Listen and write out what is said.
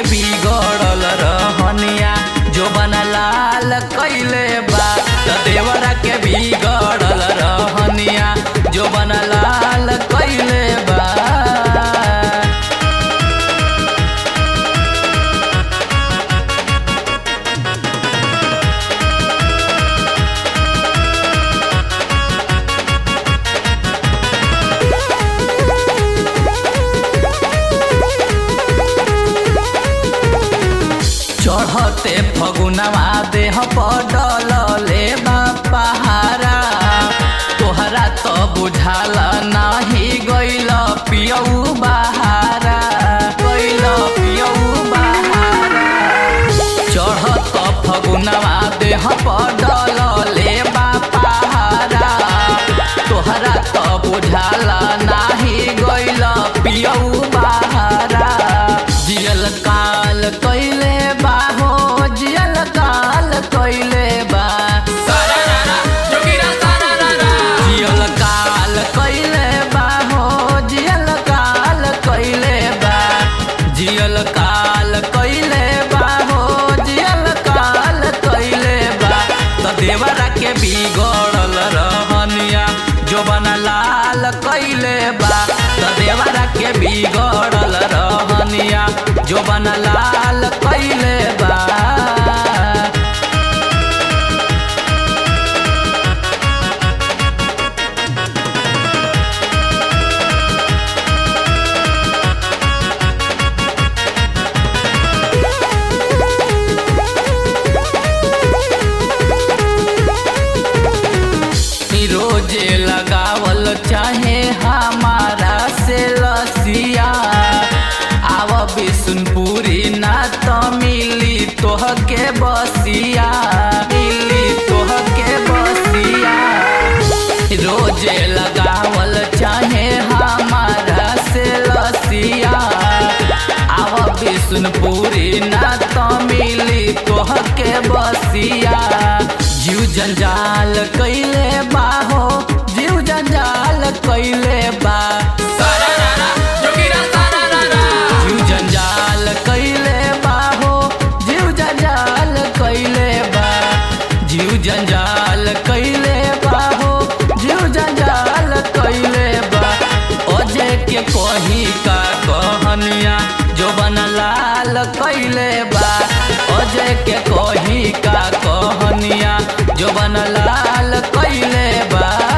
के बिगड़ल रहनिया जो बना लाल कैले बा त देवरा के बिगड़ल रहनिया जो बना लाल कैले बा चढ़ते फगुनवा देह पडले पहारा तोहरा तो बुझाल नाही गइल पियऊ बहारा गइल पियऊ बहारा चढ़त फगुनवा देह पडले पहारा तोहरा तो बुझाल नाही गइल पियऊ बहारा जियल काल कैले बा हो जियल काल कैले बा जियल काल कैले बा हो जियल काल कैले बा जियल काल कैले बा हो जियल काल कैले बा त देवरा के बिगड़ल रहनिया जो बना लाल कैले बा त देवरा के बिगड़ल रहनिया जो बना लाल कैले बा रोजे लगावल चाहे हमारा से लसिया आव बिसुनपुरी ना तो मिली तोह के बसिया मिली तोह के बसिया रोजे लगावल चाहे हमारा से लसिया आव बिसुनपुरी ना तो मिली तोह के बसिया जीव जंजाल कैले बा हो जीव जंजाल कैले बा जीव जंजाल कैले बा हो जीव जंजाल कैले बा जीव जंजाल कैले बा हो जीव जंजाल कैले बा अजय के कही का कहनिया जो बन लाल कैले बा अजय के कही का कहनिया जो बन लाल कैले बा